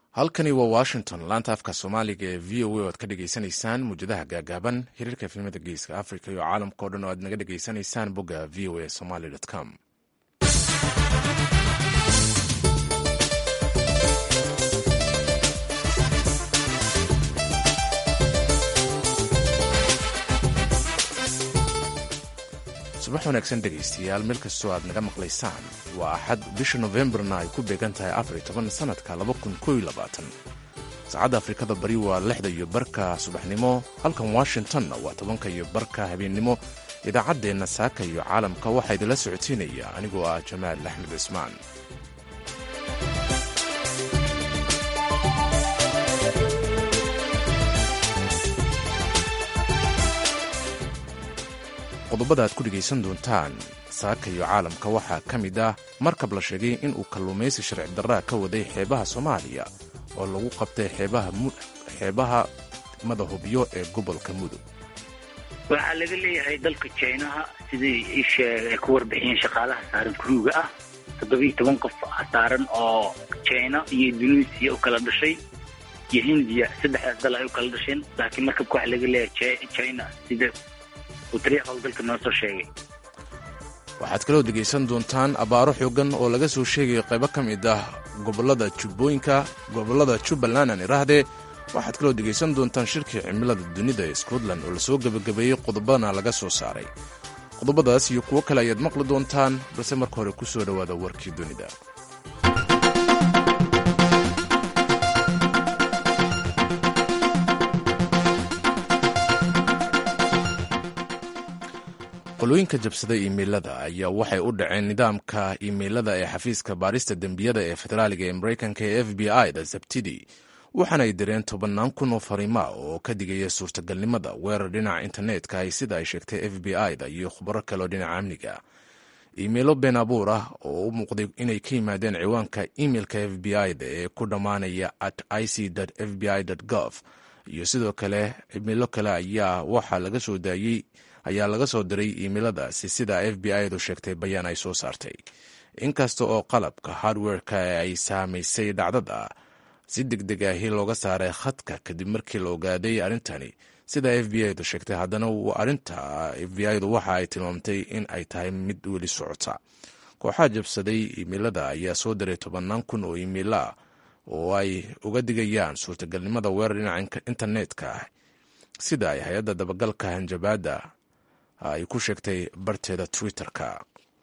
halkani waa washington laanta afka soomaaliga ee v o a o aad ka dhagaysanaysaan muwjadaha gaagaaban xiriirka efemada geeska africa iyo caalamka o dhan oo aad naga dhagaysanaysaan bogga v o a somaly com subax wanaagsan dhegaystayaal meel kastoo aad naga maqlaysaan waa axad bisha nofembarna ay ku beegan tahay afar toban sannadka saacadda afrikada bari waa lixda iyo barka subaxnimo halkan washingtonna waa tobanka iyo barka habeennimo idaacaddeenna saaka iyo caalamka waxaa idinla socodsiinaya anigoo ah jamaal axmed cismaan qodobada aad ku dhegaysan doontaan saaka iyo caalamka waxaa ka mid ah markab la sheegay inuu kalluumaysi sharci darraa ka waday xeebaha soomaaliya oo lagu qabtay xeebaha madahubyo ee gobolka mudug waxaa laga leeyahay dalka jinaha sidii isheeg ay ku warbixiyeen shaqaalaha saaran kuruuga ah toddobiiyo toban qof saaran oo jina iyo induneisiya u kala dhashay iyo hindiya saddexdaas dal ay u kala dhasheen laakiin markabka waxaa laga leeyahay jina sida waxaad kaloo dhegaysan doontaan abaaro xoogan oo laga soo sheegayo qaybo ka mid ah gobolada jubbooyinka gobolada jubbaland aan iraahdee waxaad kaloo dhegaysan doontaan shirkii cimilada dunida ee scotland oo lasoo gebagabeeyey qodobadana laga soo saaray qodobadaas iyo kuwo kale ayaad maqli doontaan balse marka hore ku soo dhowaada warkii dunida qolooyinka jabsaday imeilada ayaa waxay u dhaceen nidaamka imeilada ee xafiiska baarista dembiyada ee federaaliga ee mareykanka ee f b i da sabtidii waxaana ay direen tobannaan kun oo fariima oo ka digaya suurtagalnimada weerar dhinaca internetka ay sida ay sheegtay f b i da iyo khubaro kaleo dhinaca amniga imeilo been abuur ah oo u muuqday inay ka yimaadeen ciwaanka imeilka f b i da ee ku dhammaanaya at ic f b i gov iyo sidoo kale imeilo kale ayaa waxaa laga soo daayey ayaa laga soo diray iimiladaasi sida f b i du sheegtay bayaan ay soo saartay inkasta oo qalabka hardwerka ay saamaysay dhacdada si deg deg ahi looga saaray khadka kadib markii la ogaaday arrintani sida f b i du sheegtay haddana arrinta f b i du waxa ay tilmaamtay in ay tahay mid weli socota kooxaha jabsaday iimilada ayaa soo diray tobannaan kun oo iimila oo ay uga digayaan suurtagalnimada weerar dhinaca internetka ah sida ay hay-adda dabagalka hanjabaadda ay ku sheegtay barteeda twitter-ka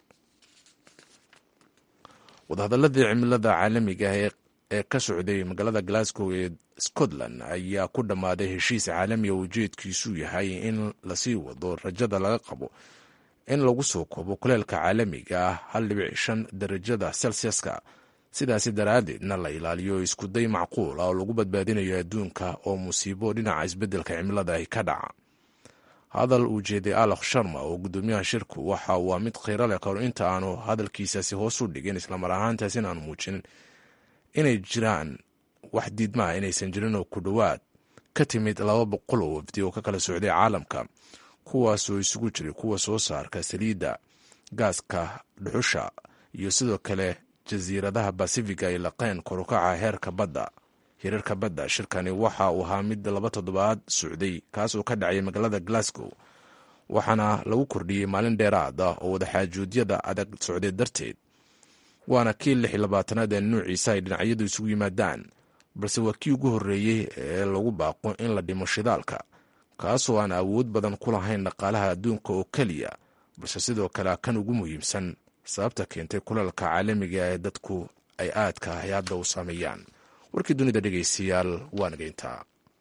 wadahadaladii cimilada caalamiga ah ee ka socday magaalada glasgow ee scotland ayaa ku dhammaaday heshiis caalamiga ujeedkiisu yahay in lasii wado rajada laga qabo in lagu soo koobo kuleelka caalamiga ah hal dhibic shan darajada celsiaska sidaasi daraaddeedna la ilaaliyo iskuday macquul ah oo lagu badbaadinayo adduunka oo musiibo dhinaca isbeddelka cimilada ahi ka dhaca hadal uu jeeday alakh sharma oo guddoomiyaha shirku waxa waa mid kheyro leh kahor inta aanu hadalkiisaasi hoos u dhigin islamar ahaantaas in aanu muujinin inay jiraan wax diidmaha inaysan jirin oo ku dhowaad ka timid laba boqol oo wafdi oo ka kala socday caalamka kuwaasoo isugu jiray kuwa soo saarka saliidda gaaska dhuxusha iyo sidoo kale jasiiradaha basifiga ay laqeen korukaca heerka badda hirarka badda shirkani waxa uu ahaa mid laba toddobaad socday kaasoo ka dhacay magaalada glasgow waxaana lagu kordhiyey maalin dheeraad ah oo wadaxaajuudyada adag socday darteed waana kii lix iyo labaatanaad ee nuuciisa ay dhinacyadu isugu yimaadaan balse waa kii ugu horreeyey ee lagu baaqo in la dhimo shidaalka kaasoo aan awood badan ku lahayn dhaqaalaha adduunka oo keliya balse sidoo kale kan ugu muhiimsan sababta keentay kuleelka caalamiga ee dadku ay aadka ahy hadda u saameeyaan warkii dunida dhegaystayaal waa nageyntaa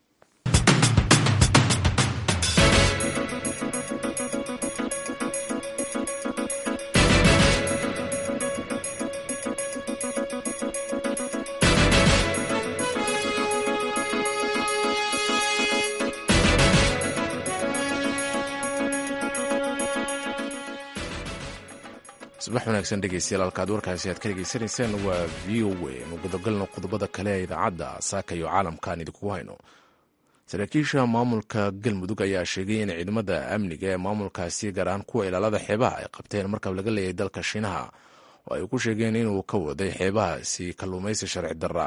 subax wanaagsan dhegeystayaal halkaad warkaasi aad ka dhegeysanayseen waa v o a nu gudagalno qodobada kale ee idaacadda saaka iyo caalamkaan idinku hayno saraakiisha maamulka galmudug ayaa sheegay in ciidamada amniga ee maamulkaasi gaar ahaan kuwa ilaalada xeebaha ay qabteen markab laga leeyahay dalka shiinaha oo ay ku sheegeen inuu ka waday xeebahaasi kalluumaysi sharci darra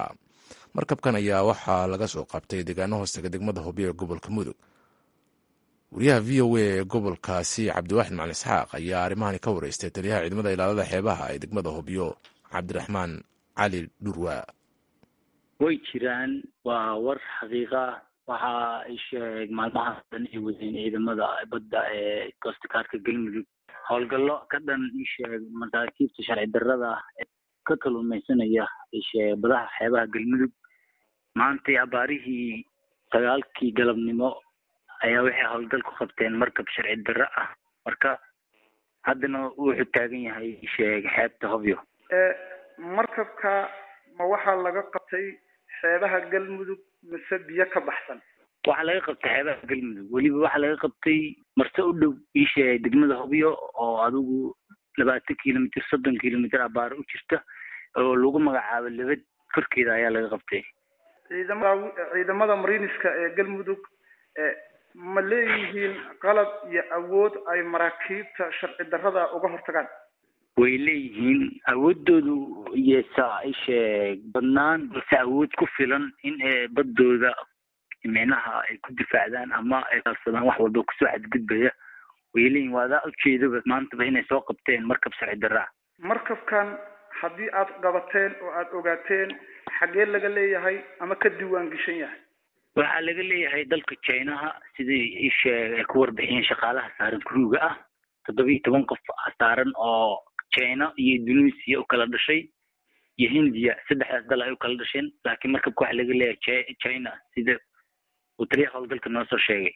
markabkan ayaa waxaa laga soo qabtay deegaano hoostega degmada hobyo ee gobolka mudug wariyaha v o a ee gobolkaasi cabdiwaaxid macalin isxaaq ayaa arrimahani ka wareystay taliyaha ciidamada ilaalada xeebaha ee degmada hobyo cabdiraxmaan cali dhurwa way jiraan waa war xaqiiqa waxa ay sheeg maalmahaas dhan ay wadeen ciidamada badda ee koostakaarka galmudug howlgallo ka dhan isheeg masaakiibta sharci darrada ka kaluumaysanaya isheeg badaha xeebaha galmudug maantay abaarihii sagaalkii galabnimo ayaa waxay howlgal ku qabteen markab sharci darro ah marka haddana wuxuu taagan yahay isheeg xeebta hobyo markabka ma waxaa laga qabtay xeebaha galmudug mise biyo ka baxsan waxaa laga qabtay xeebaha galmudug weliba waxaa laga qabtay marse u dhow iisheeg degmada hobyo oo adigu labaatan kilomitr soddon kilomitr abaar u jirta oo lagu magacaabo labad korkeeda ayaa laga qabtay ciidamada ciidamada mariniska ee galmudug ma leeyihiin qalab iyo awood ay maraakiibta sharci darrada uga hortagaan way leeyihiin awoodoodu yesa isheeg badnaan balse awood ku filan in baddooda micnaha ay ku difaacdaan ama ay kalsadaan wax walba kusoo xadgudbaya way leeyihin waadaa ujeedaba maantaba inay soo qabteen markab sharci darraa markabkan haddii aad qabateen oo aad ogaateen xaggee laga leeyahay ama ka diiwaan geshan yahay waxaa laga leeyahay dalka chinaha sidai isheeg ay ku warbixiyeen shaqaalaha saaran kuruuga ah toddoba iyo toban qof saaran oo china iyo indonesia u kala dhashay iyo hindiya saddexdaas dal ay u kala dhasheen laakiin markabka waxaa laga leeyahay china sida uu taliya howlgalka noo soo sheegay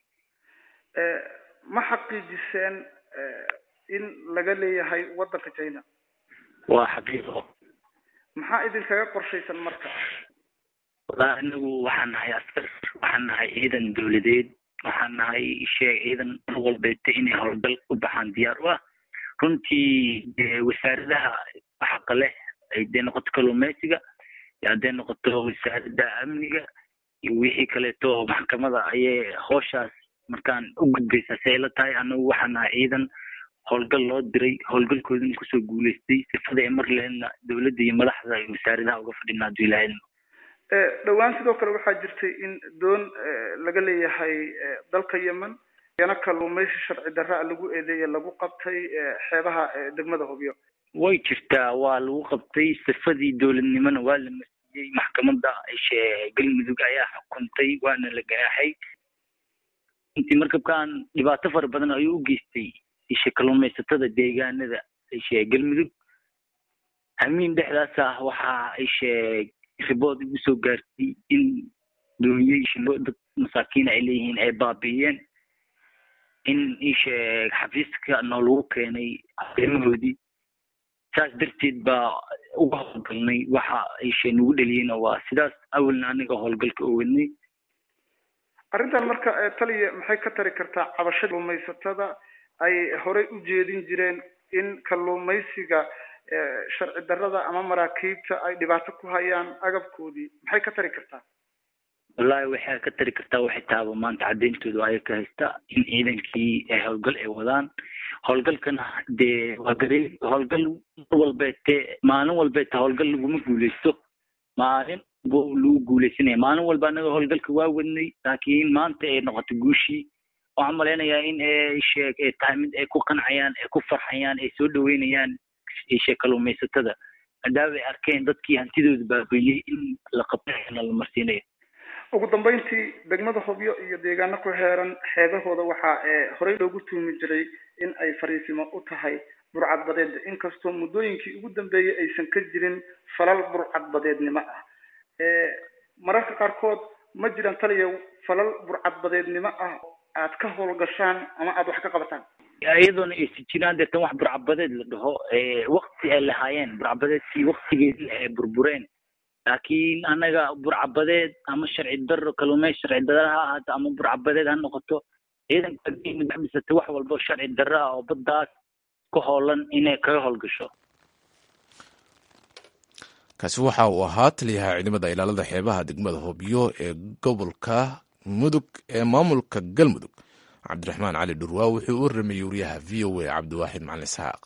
ma xaqiijiseen in laga leeyahay waddanka china waa xaqiiqo maxaa idinkaga qorshaysan marka wallaahi anagu waxaan nahay askar waxaan nahay ciidan dowladeed waxaan nahay sheeg ciidan mar walbeeta inay howlgal u baxaan diyaar u ah runtii wasaaradaha xaqa leh hadday noqoto kalluumeysiga iyo hadday noqoto wasaaradda amniga iyo wixii kaleeto maxkamada ayay hooshaas markaan u gudbaysaa si ay la tahay anagu waxaan nahay ciidan howlgal loo diray howlgalkoodana kusoo guuleystay sifada ay mar leedna dowladda iyo madaxda iyo wasaaradaha uga fadhina hadduu ilaahayna dhowaan sidoo kale waxaa jirtay in doon laga leeyahay dalka yemen yana kalluumaysi sharci darraa lagu eedeeye lagu qabtay xeebaha degmada hobyo way jirtaa waa lagu qabtay sifadii dowladnimona waa la masiyey maxkamadda ishe galmudug ayaa xukuntay waana la ganaaxay intii markabkan dhibaato fara badan ayuu u geystay ishe kalluumaysatada deegaanada ishe galmudug hamiin dhexdaas ah waxaa ishe ribood igu soo gaartay in dooniyey shilo dad masaakiin ay leeyihiin ay baabi'iyeen in isheeg xafiiska noolagu keenay arrimahoodii saas darteed baa uga howlgalnay waxa ishe nagu dheliyeyna waa sidaas awalna aniga howlgalka oo wadnay arrintan marka taliya maxay ka tari kartaa cabashada kalluumaysatada ay horey u jeedin jireen in kalluumaysiga sharci darrada ama maraakiibta ay dhibaato ku hayaan agabkoodii maxay ka tari kartaa wallahi waxay ka tari kartaa waxay taaba maanta cadeyntooda aya ka haysta in ciidankii ay howlgal ay wadaan howlgalkana dee waa garee howlgal mar walbeete maalin walbeete howlgal laguma guuleysto maalin bu lagu guuleysanaya maalin walba anaga howlgalka waa wadnay laakiin maanta ay noqoto guushii waxaan malaynayaa in sheeg ay tahay mid ay ku qancayaan ay ku farxayaan ay soo dhaweynayaan ishe kalluumaysatada maadaama ay arkeen dadkii hantidooda baabeeyey in la qabtana la marsiinayo ugu dambeyntii degmada hobyo iyo deegaano ku heeran xeebahooda waxaa horey loogu tuumi jiray in ay fariisimo u tahay burcadbadeed inkastoo muddooyinkii ugu dambeeyey aysan ka jirin falal burcadbadeednimo ah mararka qaarkood ma jiraan taliya falal burcadbadeednimo ah aad ka howlgashaan ama aada wax ka qabataan iyadoona aysi jiraan deetan wax burcabadeed la dhaho wakti ay lahaayeen burcabadeedkii waktigeedii ay burbureen laakiin anaga burcabadeed ama sharci daro kalluumey sharci dara ha ahaato ama burcabadeed ha noqoto ciidanka dhisatay wax walba sharci daro ah oo baddaas ka hoolan inay kaga howlgasho kaasi waxa uu ahaa taliyaha ciidamada ilaalada xeebaha degmada hobyo ee gobolka mudug ee maamulka galmudug cabdiraxmaan cali dhurwaa wuxuu u waramayey wariyaha v o a cabdiwaaxid macalin isxaaq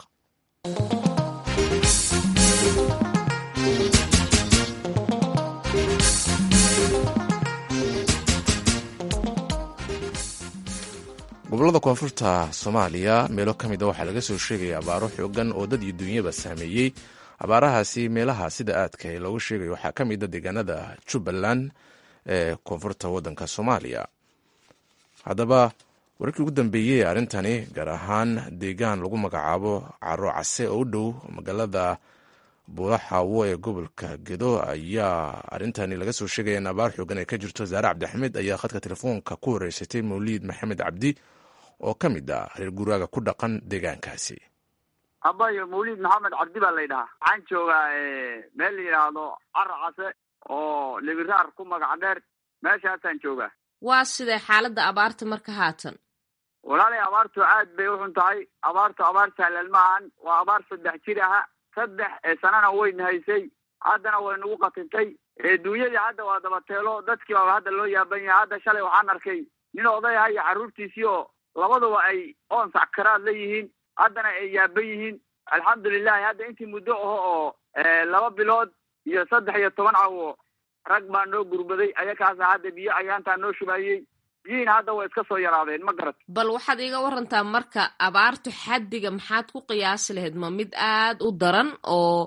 gobollada koonfurta soomaaliya meelo ka mid a waxaa laga soo sheegaya abaaro xoogan oo dad iyo duunyaba saameeyey abaarahaasi meelaha sida aadka ee looga sheegayo waxaa ka mid a deegaanada jubbaland ee koonfurta waddanka soomaaliya haddaba wararkii ugu dambeeyey ee arrintani gaar ahaan deegaan lagu magacaabo caro case oo u dhow magaalada buulaxaawo ee gobolka gedo ayaa arrintani laga soo sheegaya in abaar xoogan ay ka jirto zaare cabdixamed ayaa khadka telefoonka ku wareysatay mawliid maxamed cabdi oo ka mid ah reer guraaga ku dhaqan deegaankaasi abayo mawliid maxamed cabdi baa laydhahaa waxaan joogaa meel la yidhaahdo caro case oo libiraar ku magac dheer meeshaasaan joogaa waa sidee xaaladda abaarta marka haatan walaalay abaartu aad bay uxun tahay abaartu abaar sahlan ma ahan waa abaar saddex jir aha saddex sanana wayna haysay haddana way nagu qatintay duunyadii hadda waa dabateelo dadkii baa hadda loo yaaban yahay hadda shalay waxaan arkay nin oday aha iyo carruurtiisii oo labaduba ay oon sackaraad la yihiin haddana ay yaaban yihiin alxamdulilahi hadda intii muddo aho oo laba bilood iyo saddex iyo toban cawo rag baa noo gurbaday ayakaasa hadda biyo ayaantaa noo shubaayey biyihiina hadda way iska soo yaraadeen ma garat bal waxaad iiga warantaa marka abaartu xaddiga maxaad ku qiyaasi lahayd ma mid aad u daran oo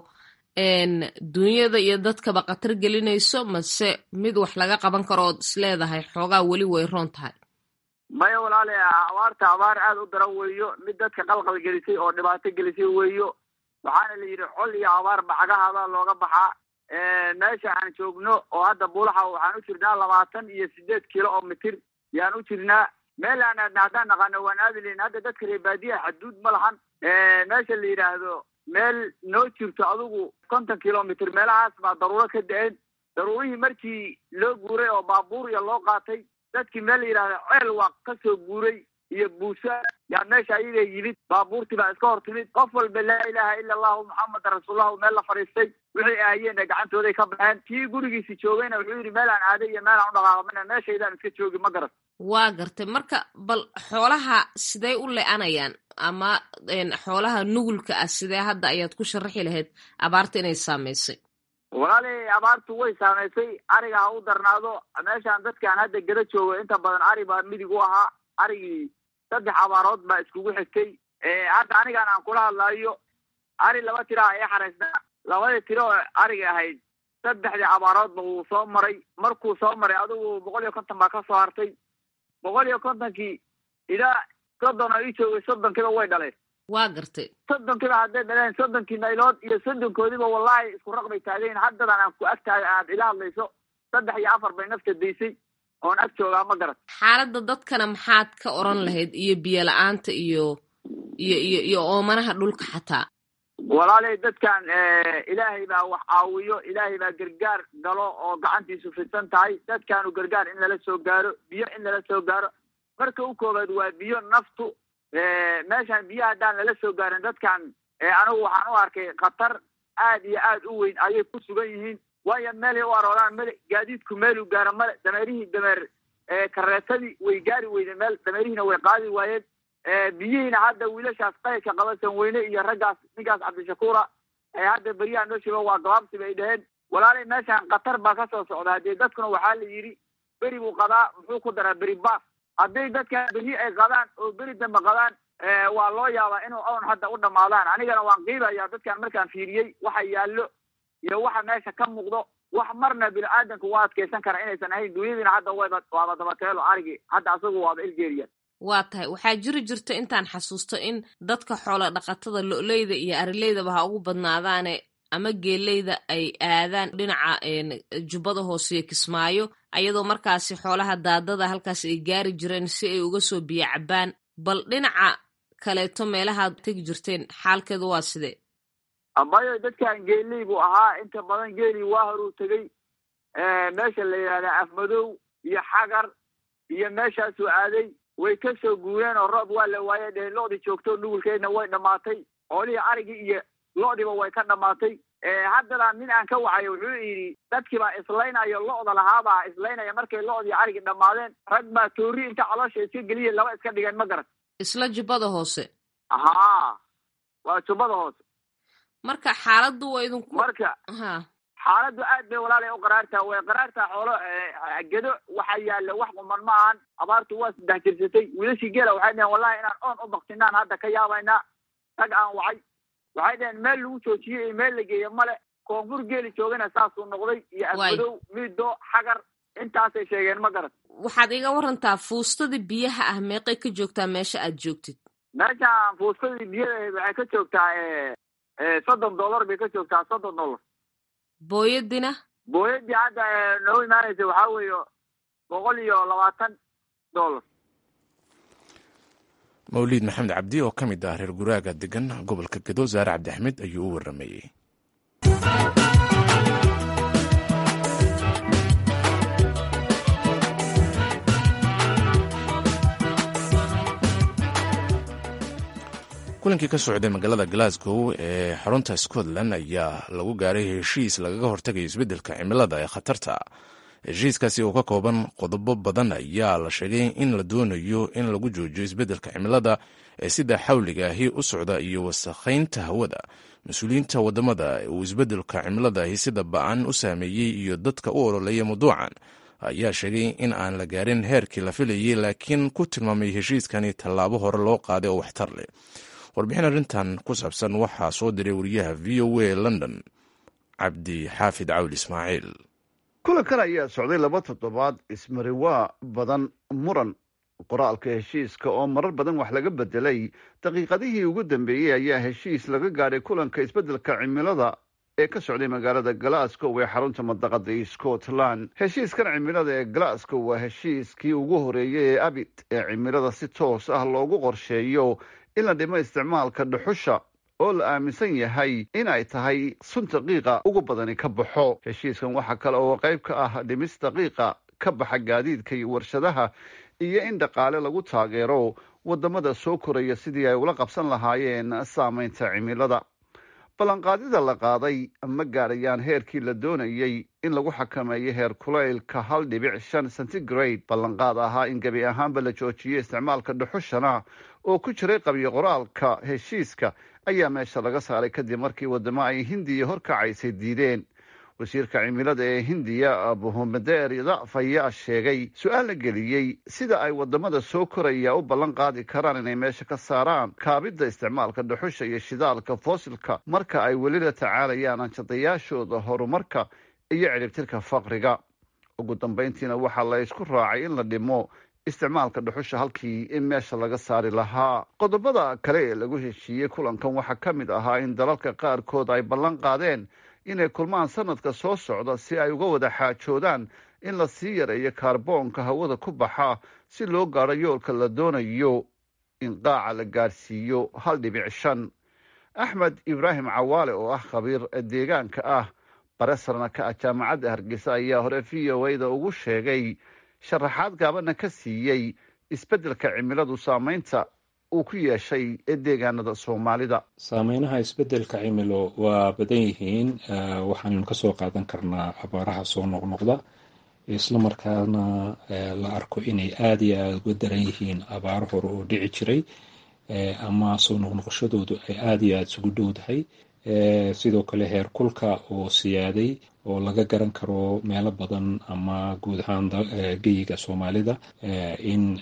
duunyada iyo dadkaba khatar gelinayso mase mid wax laga qaban karo ood isleedahay xoogaa weli way roon tahay maya walaale abaarta abaar aad u daran weeyo mid dadka qalqal gelisay oo dhibaato gelisay weeyo waxaana la yidhi col iyo abaar bacagahaada looga baxaa meesha aan joogno oo hadda buulaxa waxaan u jirnaa labaatan iyo sideed kilo oo mitir yaan u jirnaa meel aan aadna haddaan naqaano waan aadi lahin hadda dadka reer baadiyaha xaduud ma lahan meesha la yidhaahdo meel noo jirto adigu konton kilomitr meelahaas baa daruuro ka da-een daruurihii markii loo guuray oo baabuur iyo loo qaatay dadkii meel la yidhahdo ceel waa ka soo guuray iyo buusa yaa meesha ayaga yimid baabuurtii baa iska hor timid qof walba laa ilaaha ila allahu muxameda rasuullahu meel la fadhiistay wixii ahayeenna gacantooday ka baxeen kii gurigiisi joogayna wuxuu yidhi meelaan aaday iyo meelaan u dhaqaaqamana meeshaydaan iska joogi ma garat waa gartay marka bal xoolaha sidee u le-anayaan ama xoolaha nugulka ah sidee hadda ayaad ku sharaxi lahayd abaarta inay saamaysay walaalay abaartu way saamaysay ariga ha u darnaado meeshaan dadkaan hadda geda joogo inta badan ari baa midig u ahaa arigii saddex abaarood baa iskugu xigtay hadda anigaan aan kula hadlaayo ari laba tiraa ee xaraysnaa labadii tiro oo ariga ahayd saddexdii abaaroodba wuu soo maray markuu soo maray adigu boqol iyo konton baa ka soo hartay boqol iyo kontonkii ilaa soddon oo ii joogay soddonkiiba way dhaleen waa gartay soddonkiiba hadday dhaleen soddonkii naylood iyo soddonkoodiba wallahi isku raq bay taagayn haddadan aan ku ag taagay aad ila hadlayso saddex iyo afar bay nafta daysay oon ag joogaa ma garat xaaladda dadkana maxaad ka oran lahayd iyo biyo la-aanta iyo iyo iyo iyo oomanaha dhulka xataa walaalay dadkan ilaahay baa wax caawiyo ilaahay baa gargaar galo oo gacantiisu fidsan tahay dadkaanu gargaar in lala soo gaaro biyo in lala soo gaaro marka u koobaad waa biyo naftu meeshaan biyo haddaan lala soo gaarin dadkan anigu waxaan u arkay khatar aad iyo aad u weyn ayay ku sugan yihiin waayo meelay u arooraan male gaadiidku meeluu gaaro male dameerihii dameer kareetadii way gaari weyde meel dameerihiina way qaadi waayeen biyihiina hadda wiilashaas qaydka qabasan weyne iyo raggaas ninkaas cabdishakuura hadda beryaha noo sheego waa gabaabsi bay dhaheen walaalay meeshaan khatar baa ka soo socda haddee dadkuna waxaa la yidhi beri buu qadaa muxuu ku daraa beri baas hadday dadkan beri ay qadaan oo beri dambe qadaan waa loo yaabaa inuu own hadda u dhammaadaan anigana waan qiibaya dadkan markaan fiiriyey waxa yaallo iyo waxa meesha ka muuqdo wax marna bini aadamku waa adkaysan kara inaysan ahayn dunyadiina hadda wayba waaba dabateelo arigi hadda asagu waaba ilgeeriya waa tahay waxaa jiri jirta intaan xasuusto in dadka xoola dhaqatada lo-leyda iyo arileydaba ha ugu badnaadaane ama geeleyda ay aadaan dhinaca jubbada hoose iyo kismaayo ayadoo markaasi xoolaha daadada halkaas ay gaari jireen si ay uga soo biyo cabaan bal dhinaca kaleeto meelahaad tegi jirteen xaalkeedu waa sidee abayo dadkan geeley buu ahaa inta badan geeli waa horuu tegey meesha la yidhahda afmadow iyo xagar iyo meeshaasuu aaday way ka soo guureen oo roob waa la waaye dheheen lo-dii joogto nugulkeedna way dhammaatay xoolihii arigii iyo lo-diba way ka dhammaatay haddana nin aan ka wacayo wuxuu yidhi dadkii baa islaynayo lo-da lahaabaa islaynaya markay lo-dii arigii dhammaadeen rag baa toori inta caloosha iska geliya laba iska dhigeen ma garan isla jubbada hoose haa waa jubbada hoose marka xaaladdu waa idinku marka ha xaaladdu aad bay walaalay u qaraartaa way qaraartaa xoolo gedo waxa yaalla wax quman ma ahan abaartu waa saddex jirsatay wiilashii geela waxay dhaheen wallahi inaan oon u baktinaan hadda ka yaabaynaa rag aan wacay waxay dhaheen meel lagu joojiyey iyo meel la geeyo male koonfur geeli joogana saasuu noqday iyo afmadow miido xagar intaasay sheegeen ma garat waxaad iga warantaa fuustadii biyaha ah meeqay ka joogtaa meesha aad joogtid meeshaan fuustadii biyada waxay ka joogtaa soddon dollar bay ka joogtaa soddon dollar booyadina booyadii hadda noo imaanaysa waxaa weeye boqol iyo labaatan dollar mawliid maxamed cabdi oo ka mid ah reer guraaga degan gobolka gedo saare cabdi axmed ayuu u waramayey kulankii ka socday magaalada glasgow ee xarunta scotland ayaa lagu gaaray heshiis lagaga hortagayo isbeddelka cimilada ee khatarta heshiiskaasi oo ka kooban qodobo badan ayaa la sheegay in la doonayo in lagu joojiyo isbeddelka cimilada ee sida xawliga ahi u socda iyo wasakhaynta hawada mas-uuliyiinta wadamada uu isbeddelka cimilada ahi sida ba-an u saameeyey iyo dadka u ololeeya mawduucan ayaa sheegay in aan la gaarin heerkii la filayay laakiin ku tilmaamay heshiiskani tallaabo hore loo qaaday oo waxtar leh warbixin arrintan ku saabsan waxaa soo diray wariyaha v o a london cabdi xaafid cawli ismaaciil kulankan ayaa socday laba toddobaad ismariwaa badan muran qoraalka heshiiska oo marar badan wax laga bedelay daqiiqadihii ugu dambeeyey ayaa heshiis laga gaadhay kulanka isbeddelka cimilada ee ka socday magaalada glasgow ee xarunta madaqada scotland heshiiskan cimilada ee glasgow waa heshiiskii ugu horeeyey ee abid ee cimilada si toos ah loogu qorsheeyo in la dhimo isticmaalka dhuxusha oo la aaminsan yahay in ay tahay sun daqiiqa ugu badani ka baxo heshiiskan waxaa kale oo qayb ka ah dhimis daqiiqa ka baxa gaadiidka iyo warshadaha iyo in dhaqaale lagu taageero wadamada soo koraya sidii ay ula qabsan lahaayeen saameynta cimilada ballanqaadida la qaaday ma gaadhayaan heerkii la doonayey in lagu xakameeyo heer kulaylka hal dhibic shan centigrade ballanqaad ahaa in gebi ahaanba la joojiyo isticmaalka dhuxushana oo ku jiray qabyo qoraalka heshiiska ayaa meesha laga saaray kadib markii wadamo ay hindiya horkacaysay diideen wasiirka cimilada ee hindiya buhumadeer dacf ayaa sheegay su-aal la geliyey sida ay wadamada soo koraya u ballan qaadi karaan inay meesha ka saaraan kaabidda isticmaalka dhuxusha iyo shidaalka foosilka marka ay weli la tacaalayaan anjadayaashooda horumarka iyo ciribtirka faqriga ugu dambeyntiina waxaa la isku raacay in la dhimo isticmaalka dhuxusha halkii in meesha laga saari lahaa qodobada kale ee lagu heshiiyey kulankan waxaa ka mid ahaa in dalalka qaarkood ay ballan qaadeen inay kulmaan sanadka soo socda si ay uga wada xaajoodaan in la sii yareeyo kaarboonka hawada ku baxa si loo gaadho yoolka la doonayo in qaaca la gaadhsiiyo hal dhibic shan axmed ibraahim cawaale oo ah khabiir deegaanka ah baresarna ka ah jaamacadda hargeysa ayaa hore v o a-da ugu sheegay sharaxaad gaabana ka siiyey isbeddelka cimiladu saameynta uu ku yeeshay deegaanada soomaalida saameynaha isbeddelka cimilo waa badan yihiin waxaannu kasoo qaadan karnaa abaaraha soo noqnoqda islamarkaana la arko inay aada iyo aada uga daran yihiin abaaro hore oo dhici jiray ama soo noqnoqoshadoodu ay aada iyo aada isugu dhowdahay sidoo kale heer kulka oo siyaaday oo laga garan karo meelo badan ama guud ahaan geyiga soomaalida in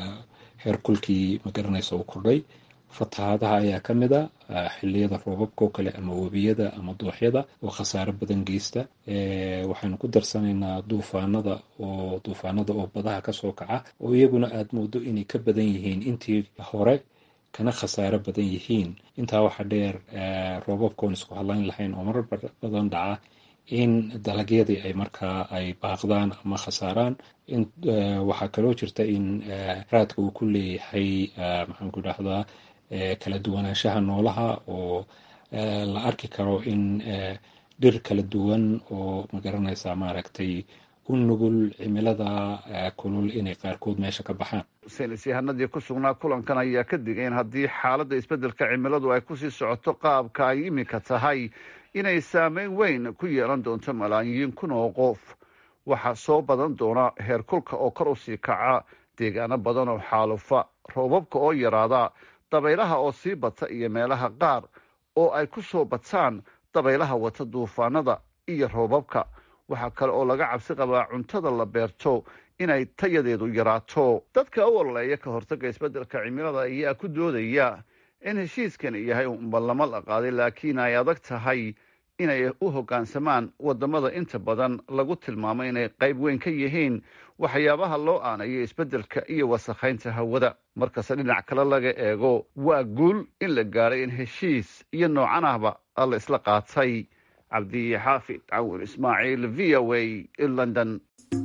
heerkulkii magaranaysa uu kordhay fatahaadaha ayaa ka mid a xiliyada roobabka oo kale ama webiyada ama dooxyada oo khasaaro badan geysta waxaynu ku darsanaynaa duufaanada oo duufaanada oo badaha kasoo kaca oo iyaguna aada moodo inay ka badan yihiin intii hore kana khasaaro badan yihiin intaa waxaa dheer roobabka oon isku hadlayn lahayn oo marar badan dhaca in dalagyadii ay markaa ay baaqdaan ama khasaaraan waxaa kaloo jirta in raadka uu ku leeyahay maxaan ku idhahdaa kala duwanaanshaha noolaha oo la arki karo in dhir kala duwan oo magaranaysa maaragtay u nugul cimilada kulul inay qaarkood meesha ka baxaan saynis yahanadii ku sugnaa kulankan ayaa ka digay in haddii xaaladda isbeddelka cimiladu ay kusii socoto qaabka ay iminka tahay inay saameyn weyn ku yeelan doonto malaayiin kun oo qof waxaa soo badan doona heerkulka oo kor usii kaca deegaano badan oo xaalufa roobabka oo yaraada dabaylaha oo sii bata iyo meelaha qaar oo ay ku soo bataan dabaylaha wata duufaanada iyo roobabka waxaa kale oo laga cabsi qabaa cuntada la beerto inay tayadeedu yaraato dadka u ololeeya ka hortagga isbeddelka cimilada ayaa ku doodaya in heshiiskani yahay unballamo la qaaday laakiin ay adag tahay inay u hoggaansamaan waddamada inta badan lagu tilmaamo inay qayb weyn ka yihiin waxyaabaha loo aanayo isbeddelka iyo wasakhaynta hawada markasta dhinac kale laga eego waa guul in la gaadhay in heshiis iyo noocan ahba la isla qaatay cabdi xaafid cawin ismaaciil v o a london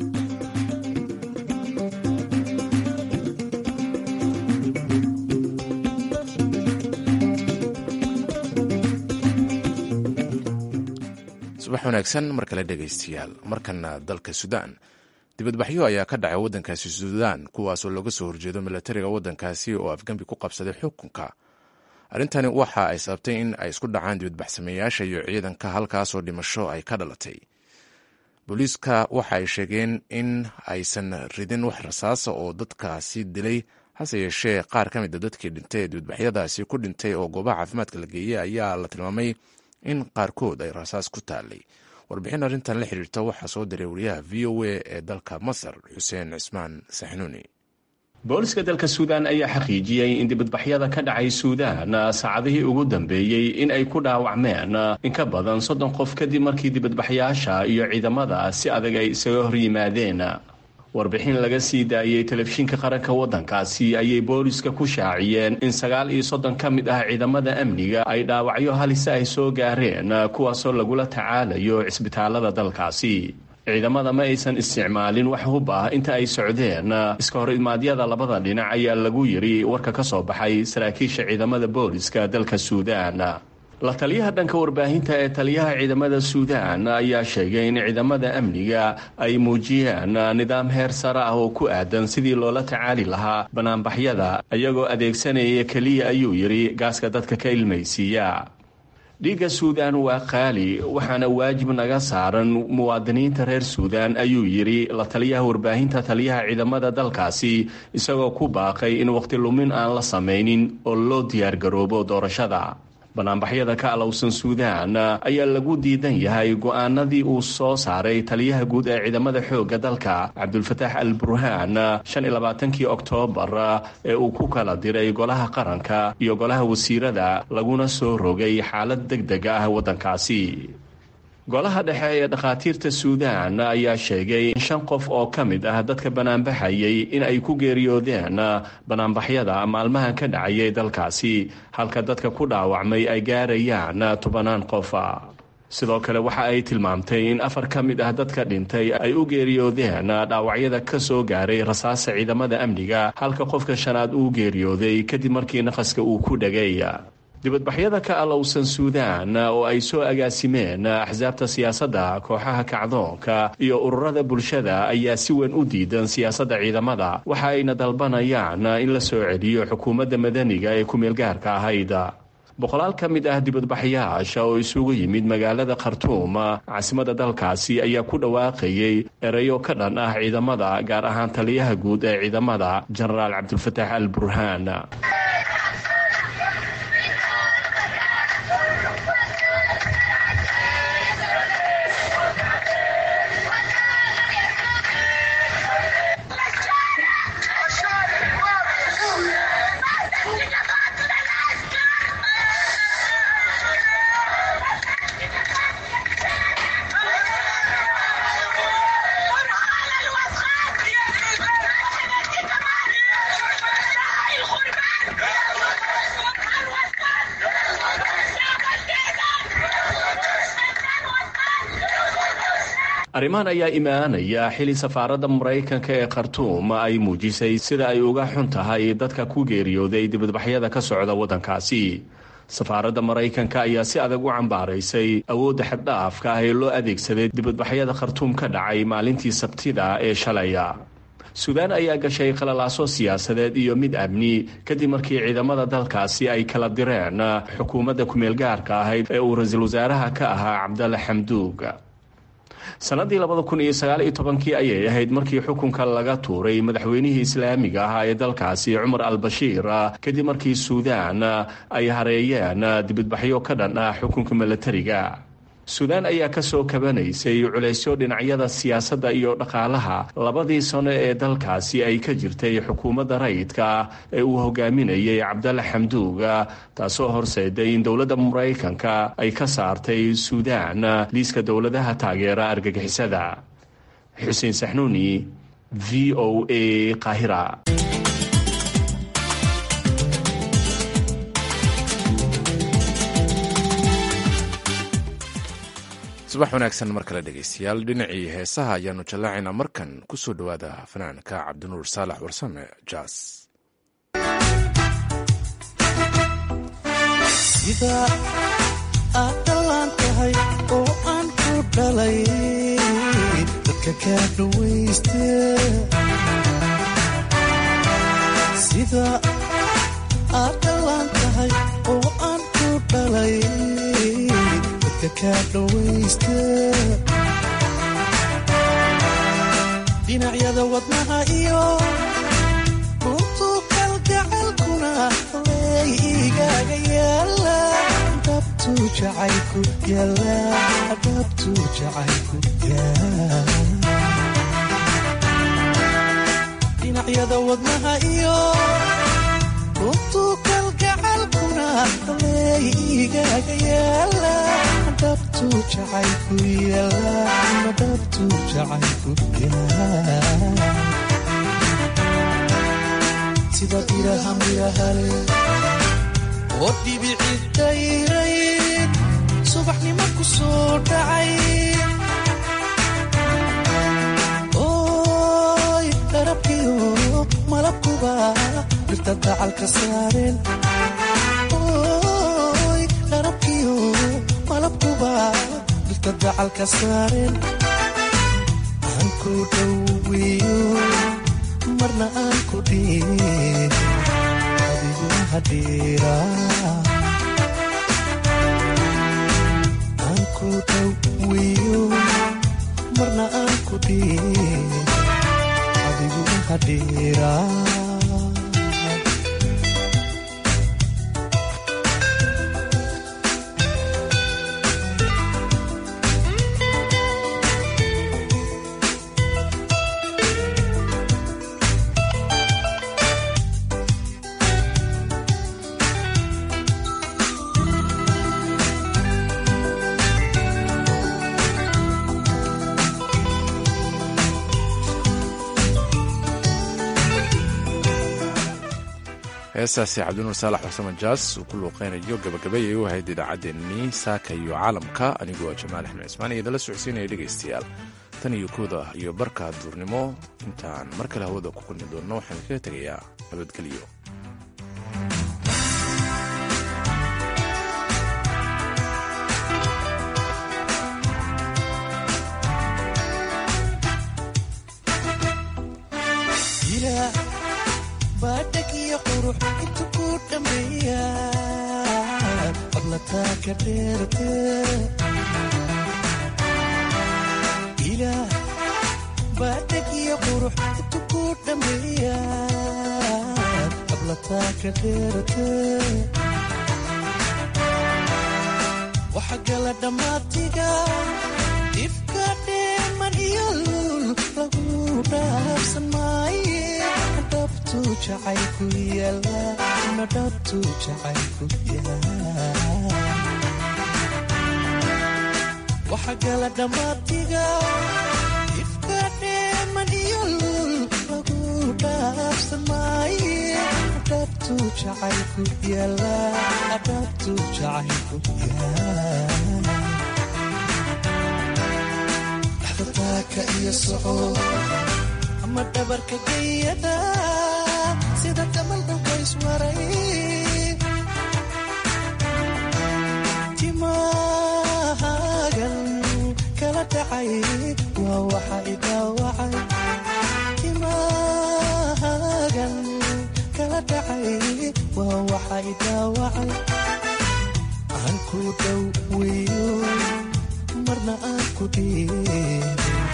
subax wanaagsan mar kale dhegaystayaal markana dalka suudaan dibadbaxyo ayaa ka dhacay waddankaasi suudaan kuwaasoo looga soo horjeedo milatariga waddankaasi oo afgembi ku qabsaday xukunka arrintani waxa ay sababtay in ay isku dhacaan dibadbaxsameeyaasha iyo ciidanka halkaasoo dhimasho ay ka dhalatay booliiska waxa ay sheegeen in aysan ridin wax rasaasa oo dadkaasi dilay hase yeeshee qaar ka mid a dadkii dhintay ee dibadbaxyadaasi ku dhintay oo goobaha caafimaadka la geeyey ayaa la tilmaamay in qaarkood ay rasaas ku taalay warbixin arrintan la xiriirta waxaa soo diray wariyaha v o a ee dalka masar xuseen cismaan saxnuuni booliska dalka suudaan ayaa xaqiijiyey in dibadbaxyada ka dhacay suudaan saacadihii ugu dambeeyey in ay ku dhaawacmeen in ka badan soddon qof kadib markii dibadbaxyaasha iyo ciidamada si adag ay isaga hor yimaadeen warbixin laga sii daayey telefishinka qaranka waddankaasi ayay booliska ku shaaciyeen in sagaal iyo soddon ka mid ah ciidamada amniga ay dhaawacyo halise ay soo gaareen kuwaasoo lagula tacaalayo cisbitaalada dalkaasi ciidamada ma aysan isticmaalin wax hub ah inta ay socdeen iska hor imaadyada labada dhinac ayaa lagu yiri warka ka soo baxay saraakiisha ciidamada booliska dalka suudaan la taliyaha dhanka warbaahinta ee taliyaha ciidamada suudaan ayaa sheegay in ciidamada amniga ay muujiyeen nidaam heer sare ah oo ku aadan sidii loola tacaali lahaa banaanbaxyada iyagoo adeegsanaya keliya ayuu yidhi gaaska dadka ka ilmaysiiya dhiigga suudaan waa qaali waxaana waajib naga saaran muwaadiniinta reer suudaan ayuu yidhi la taliyaha warbaahinta taliyaha ciidamada dalkaasi isagoo ku baaqay in waqti lumin aan la samaynin oo loo diyaargaroobo doorashada banaanbaxyada ka alowsan suudaan ayaa lagu diidan yahay go-aanadii uu soo saaray taliyaha guud ee ciidamada xoogga dalka cabdulfataax al burhaan shan iyo labaatankii oktoobar ee uu ku kala diray golaha qaranka iyo golaha wasiirada laguna soo rogay xaalad deg deg ah waddankaasi golaha dhexe ee dhakhaatiirta suudaan ayaa sheegay in shan qof oo ka mid ah dadka banaanbaxayay in ay ku geeriyoodeen banaanbaxyada maalmahan ka dhacayay dalkaasi halka dadka ku dhaawacmay ay gaarayaan tobanaan qofa sidoo kale waxa ay tilmaamtay in afar ka mid ah dadka dhintay ay u geeriyoodeen dhaawacyada ka soo gaaray rasaasa ciidamada amniga halka qofka shanaad uu geeriyooday kadib markii naqaska uu ku dhegay dibadbaxyada ka alowsan suudaan oo ay soo agaasimeen axsaabta siyaasadda kooxaha kacdoonka iyo ururada bulshada ayaa si weyn u diidan siyaasadda ciidamada waxa ayna dalbanayaan in la soo celiyo xukuumadda madaniga ee ku-meelgaarka ahayd boqolaal ka mid ah dibadbaxyaasha oo isugu yimid magaalada khartuum caasimada dalkaasi ayaa ku dhawaaqayay ereyo ka dhan ah ciidamada gaar ahaan taliyaha guud ee ciidamada jenaraal cabdulfataax al burhaan arrimahan ayaa imaanaya xili safaaradda maraykanka ee khartuum ay muujisay sida ay uga xun tahay dadka ku geeriyooday dibadbaxyada ka socda waddankaasi safaaradda maraykanka ayaa si adag u cambaaraysay awoodda xaddhaafka ah ee loo adeegsaday dibadbaxyada khartuum ka dhacay maalintii sabtida ee shalaya suudaan ayaa gashay qalalaaso siyaasadeed iyo mid amni kadib markii ciidamada dalkaasi ay kala direen xukuumadda ku-meelgaarka ahayd ee uu ra-iisul wasaaraha ka ahaa cabdalle xamduug sanadii labada kun iyo sagaal iyo tobankii ayay ahayd markii xukunka laga tuuray madaxweynihii islaamiga ahaa ee dalkaasi cumar al bashiir kadib markii suudaan ay hareeyeen dibadbaxyo ka dhan ah xukunka milatariga suudaan ayaa ka soo kabanaysay culaysyo dhinacyada siyaasadda iyo dhaqaalaha labadii sano ee dalkaasi ay ka jirtay xukuumadda rayidka ee uu hogaaminayay cabdalle xamduuga taasoo horseeday in dowladda maraykanka ay ka saartay suudaan liiska dowladaha taageera argagixisada xuseen saxnuuni v o a qaahira subax wanaagsan mar kale dhegeystayaal dhinacii heesaha ayaanu jallaacaynaa markan ku soo dhowaada fanaanka cabdinuur saalax warsame jaas sida aad dhallaan tahay oo aan ku dhalay dadka kaa dhawayste sida aad dhallaan tahay oo aan ku dhalay dadka kaa dhawayste dhinacyada wadnaha iyo runtu kalgacalkuna ley igaaga yaala dhabtu jacaylku yaala dhabtu jacaylku yaala dhinacyada wadnaha iyo runtu kalgacalkuna ley igaaga yaala dhabtu jacaylku yaala dhabtu jacaylku yaala sida biraha mirahale oo dhibici dayray subaxnimo ku soo dhacay oy darabkiyo malabkuba dhirta dacalka saareen oy darabkiyo malabkuba dhirta dacalka saareen aan ku dhoweeyo marna aan ku dhiin adigu hadhiira aan ku dhoweeyo marna aan ku dhiin adigu hadhiira heestaasi cabdinuur saalax xusama jaas uu ku luuqeynayo gabagabayay u ahayd idaacaddeenii saaka iyo caalamka anigoo jamaal axmed cismaan iyo idala socodsiinaya dhegaystayaal tan iyo kooda iyo barka duurnimo intaan mar kale hawada ku kulmi doonno waxaan kaga tegayaa nabadgelyo baadhagiyo qurux intu ku dhammeeya fadlataa ka dheerte ilaah baadhagiyo qurux intu ku dhammeeya fadlataa ka dheerte waxa gala dhammaatiga ifka dheeman iyo lul lagu dhaafsan maaye dhabtu jacaylku yaala na dhabtu jacaylku yaala waxa gala dhammaatiga ifka dheeman iyo lul lagu dhaafsan maaye dhabtu jacaylku yaala dhabtu jacaylku yaala dhaxdataaka iyo soco ama dhabarka gayada sida damal dhulka iswaray timaagan kala dhacay waa waxa idhaawacay timaagan kala dhacay waa waxa idhaawacay aan ku dhoweeyo marna aan ku dhiin